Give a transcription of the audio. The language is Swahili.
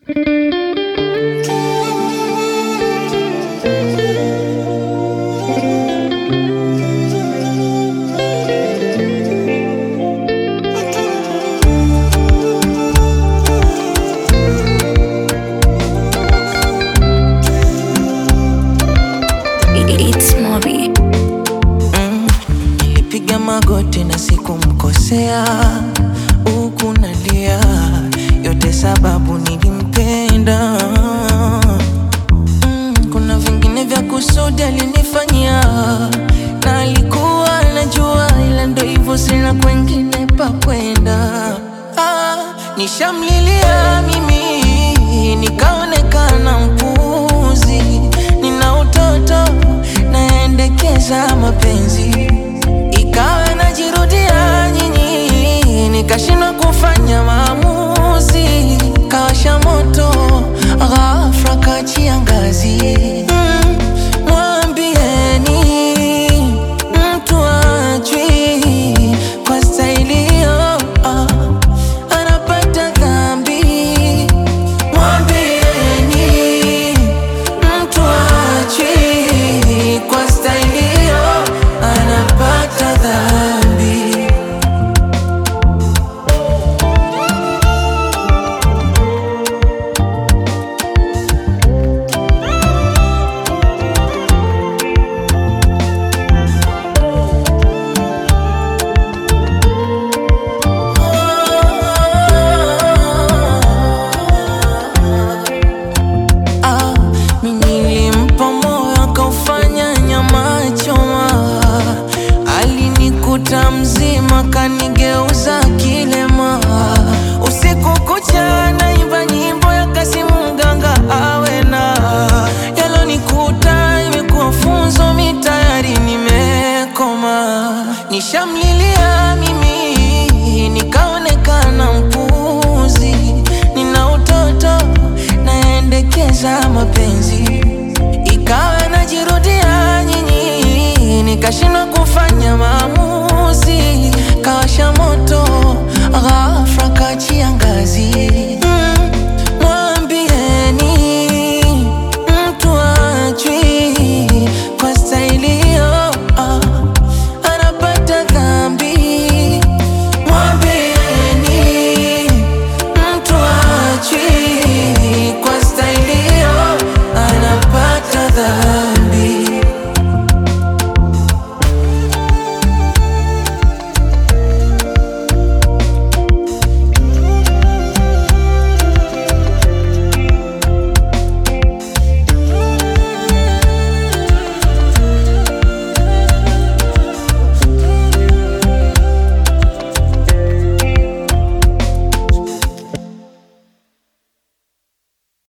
It's Mobi. Nilipiga magoti na sikumkosea, huku nalia, yote sababu nilimpenda. Mm, kuna vingine vya kusudi alinifanyia, na alikuwa anajua, ila ndo hivyo, sina kwengine pa kwenda. Ah, nishamlilia mimi nikaonekana mpuzi, nina utoto naendekeza mapenzi, ikawa najirudia nyinyi, nikashindwa kufanya maamuzi.